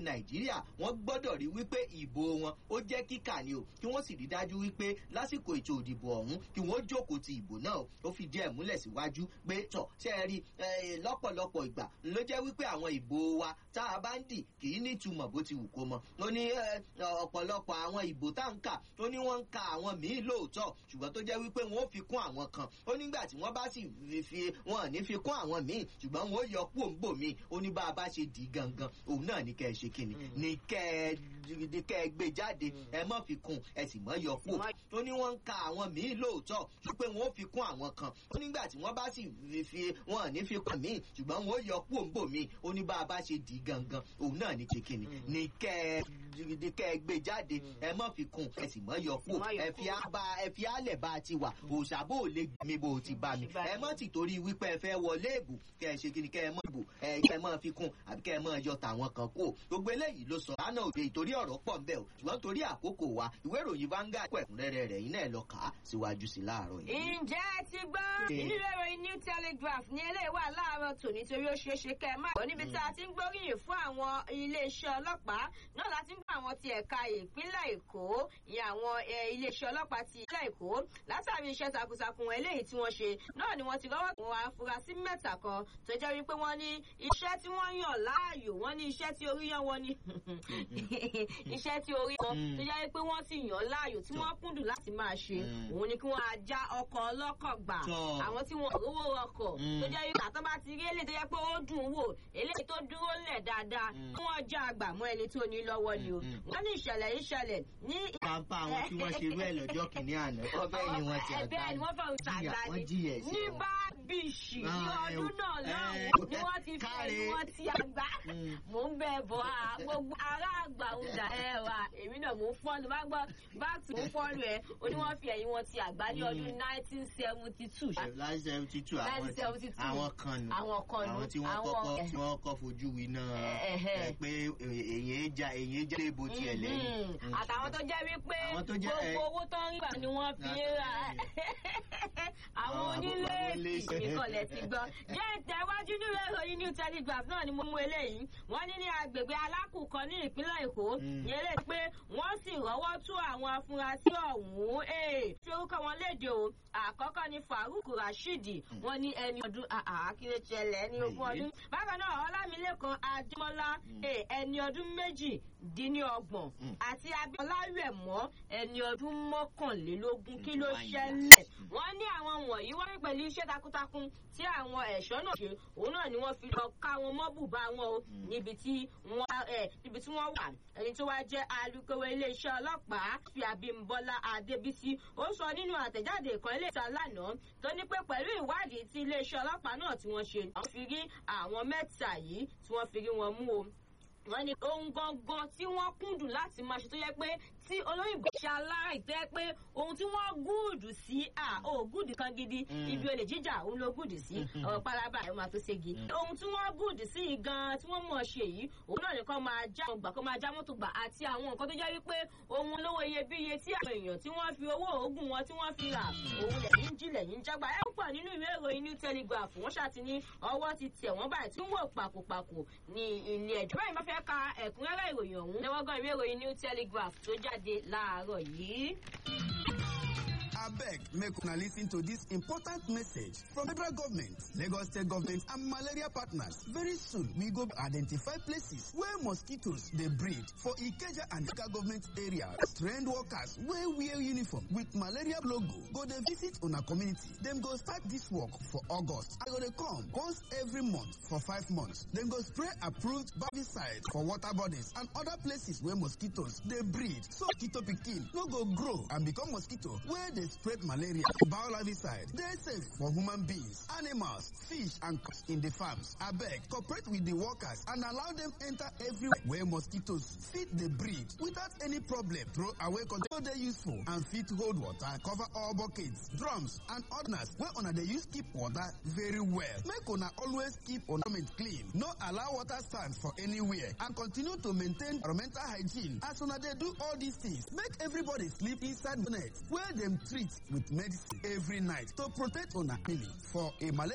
nàìjíríà wọ́n gbọ́dọ̀ rí wípé ìbò wọn ó jẹ́ kíkà ni o kí wọ́n sì rí dájú wípé lásìkò ètò ìdìbò ọ̀hún kí wọ́n jókòó ti ìbò náà ó fi díẹ̀ múlẹ̀ síwájú pé tọ̀ ṣe é rí lọ́pọ̀lọpọ̀ ìgbà ló jẹ́ wípé àwọn ìbò wa tá a bá ń dì kì í nítumọ̀ bó ti wù kó mọ ó ní ọ̀pọ̀lọpọ̀ àwọn ìbò tá ń kà ó ní wọ́n ń ka àwọn míì lóòótọ́ ṣùgbọ́n tó jẹ́ wípé wọ́n ó fi kún àwọn kan ó nígbà tí wọ́n bá sì fi wọn ní fi kún àwọn míì ṣùgbọ́n wọ́n ó yọ kú òǹbò míì ó ní bá a bá ṣe dì í gangan òun náà ní kẹ́ ẹ ṣe kíni ní kẹ́ ẹ gbé jáde ẹ mọ́ fi kún ẹ sì mọ́ yọ kú ó ní wọ́n ń ka àwọn míì lóòótọ́ ṣùgbọ́n wọ́n ó fi kún àwọn kan ó nígbà tí wọ́n bá sì fi wọn ní fi kún míì ṣùgbọ́n wọ́n ó yọ kú òǹbò míì ó ní bá a bá ṣe dì í gangan òun náà ní ṣe kíni ní kẹ́ ẹ gbé jáde ẹ mọ́ fi kún ẹ sì mọ́ yọ kú ẹ fi àbá ẹ fi àlẹ̀ bá a ti wà òṣàbò lè gbé bó ti bá mi ẹ mọ́ ti torí wípé ẹ fẹ́ wọlé ìbò kẹ́ ẹ ṣe kíni kẹ́ ẹ mọ́ ìbò ẹ kẹ́ ẹ mọ́ fi kún àbí kẹ́ ẹ mọ́ yọ tàwọn kan kú gbogbo eléyìí ló sọ lánàá òde ìtorí ọ̀rọ̀ pọ̀ ń bẹ̀ o ṣùgbọ́n torí àkókò wa ìwé ìròyìn Vanguard kọ ẹ̀kúnrẹ́rẹ́ rẹ̀ yín náà lọ kà á síwájú sí láàárọ̀ yìí. ǹjẹ́ ẹ ti gbọ́ inú ìròyìn New Telegraph ní eléyìí wà láàárọ̀ tòní torí ó ṣeé ṣe kẹ́ ẹ má gbọ́ níbi tá a ti ń gbóríyìn fún àwọn iléeṣẹ́ ọlọ́pàá náà láti ń bá àwọn ti ẹ̀ka ìpínlẹ̀ Èkó ìyẹn àwọn iléeṣẹ́ ọlọ́pàá ti ìpínlẹ̀ Èkó látàrí iṣẹ́ takuntakun eléyìí tí wọ́n ṣe náà ni wọ́n ti rọ́wọ́ àwọn afurasí mẹ́ta kan tó jẹ́ wípé wọ́n ní iṣẹ́ tí wọ́n yàn láàyò wọ́n ní iṣẹ́ tí orí yàn wọ́n ní iṣẹ́ tí orí wọn tó jẹ́ wípé wọ́n sì yàn láàyò tí wọ́n kúndùn láti máa ṣe òun ni kí wọ́n á já ọkọ̀ ọlọ́kọ̀ gbà àwọn tí wọ́n rówó ọkọ̀ tó jẹ́ wípé àtọ́ bá ti rí eléyìí tó jẹ́ pé ó dùn wò eléyìí tó dúró lẹ̀ dáadáa kí wọ́n já àgbà mọ́ ẹni tó ní lọ́wọ́ ni o wọ́n ní ìṣẹ̀lẹ̀ yìí ṣẹlẹ̀ ní. pàmpá àwọn tí wọ́n ṣe bẹ́ẹ̀ lọ́jọ́ kìíní àná ọbẹ̀ yìí wọ́n ti àgbá bẹ́ẹ̀ ni wọ́n fẹ́ ṣàgbá ni ní bá bíṣì ní ọdún náà lọ́hùn-ún ni wọ́n ti fẹ́ ni wọ́n ti àgbá mò ń bẹ bọ̀ á gbogbo ará àgbà ń dà ẹ wà èmi náà mò ń fọ́ọ̀lù bá gbọ́ báàtì mò ń fọ́ọ̀lù ẹ ó ní wọ́n fi ẹ̀yìn wọn ti àgbá ní ọdún nineteen seventy two. láti seventy two àwọn kan nù àwọn kan nù àwọn tí wọ́n kọ́kọ́ tí wọ́n kọ́ fojú winá pé èyí já èyí já lébo tiẹ̀ lẹ́yìn. àtàwọn tó jẹ́ wípé gbogbo owó tó ń gbà ni wọ́n fi ń ra àwọn onílé ìkọlẹ̀ ti gbọ́. jẹ́ ìtẹ̀wájú nílé ìròyìn New Telegraph náà ni mo mú eléyìí wọ́n ní ní agbègbè alákùkọ ní ìpínlẹ̀ Èkó yẹn lè pé wọ́n sì rọ́wọ́ tú àwọn afurasí ọ̀hún fi orúkọ wọn léde o àkọ́kọ́ ni Farouk Rasheed wọ́n ní ẹni ọdún àkínlẹ̀ṣẹlẹ̀ ní ogún ọdún bákan náà Ọlámilékan Adémọ́lá ẹni ọdún méjì dín ní ọgbọ̀n àti Abíọ́lá Rẹ̀mọ́ ẹni ọdún mọ́kànlélógún kí ló ṣẹlẹ̀ wọ́n ní àwọn wọ̀nyí wọ́n rí pẹ̀lú iṣẹ́ takuntakun tí àwọn ẹ̀ṣọ́ náà ṣe òun náà ni wọ́n fi lọ ká wọn mọ́ bùbá wọn o níbi tí wọ́n ẹ̀ níbi tí wọ́n wà ẹni tó wá jẹ́ alukoro iléeṣẹ́ ọlọ́pàá fi Abímbọ́lá Adébísí ó sọ nínú àtẹ̀jáde ìkan iléeṣẹ́ lánàá tó ní pé pẹ̀lú ìwádìí tí iléeṣẹ́ ọlọ́pàá náà tí wọ́n ṣe àwọn fi rí àwọn mẹ́ta yìí tí wọ́n fi rí wọn mú o wọ́n ní ohun gangan tí wọ́n kúndùn láti máa ṣe tó yẹ pé tí olóyìnbó ṣe aláì tó yẹ pé ohun tí wọ́n gúùdù sí à ó gúùdù kan gidi ibi olè jíjà òun ló gúùdù sí ọ̀rọ̀ pálábà ẹ̀ máa tó ségi. ohun tí wọ́n gúùdù sí yìí gan tí wọ́n mọ̀ ṣe yìí òun náà nìkan máa já wọn gbà kó máa já mọ́tò gbà àti àwọn nǹkan tó jẹ́ wípé ohun olówó iyebíye tí àwọn èèyàn tí wọ́n fi owó oògùn wọn tí wọ́n fi rà òun lẹ́yìn jí lẹ́yìn jágbá ẹ̀ ń pọ̀ nínú ìwé ìròyìn New Telegraph wọ́n ṣàti ní ọwọ́ ti tẹ̀ wọ́n báyìí tí wọ́n pàkópàkó ní ilé ẹjọ́ báyìí máa fẹ́ ka ẹ̀kúnrẹ́rẹ́ ìròyìn ọ̀hún lẹ́wọ́gán ìwé ìròyìn New Telegraph tó jáde láàárọ̀ yìí. abeg make una lis ten to dis important message from federal government lagos state government and malaria partners very soon we go identify places wey mosquitoes dey breed for ikeja and ika government areas trained workers wey wear uniform with malaria logo go dey visit una community dem go start dis work for august i go dey come once every month for five months dem go spray approved barbicide for water bodies and other places wey mosquitoes dey breed so mosquito pikin no go grow and become mosquito wey dey spread malaria. Biolarvicide dey safe for human beings, animals, fish and crops in the farms. Abeg, cooperate with the workers and allow them enter everywhere where mosquitoes fit dey breed without any problem. Throw away container dey useful and fit hold water. Cover all buckets, drums and others wey una dey use keep water very well. Make una always keep environment clean. No allow water stand for anywhere and continue to maintain environmental hygiene. As una dey do all these things, make everybody sleep inside net wey dem treat with medicine every night to protect una family for a malaria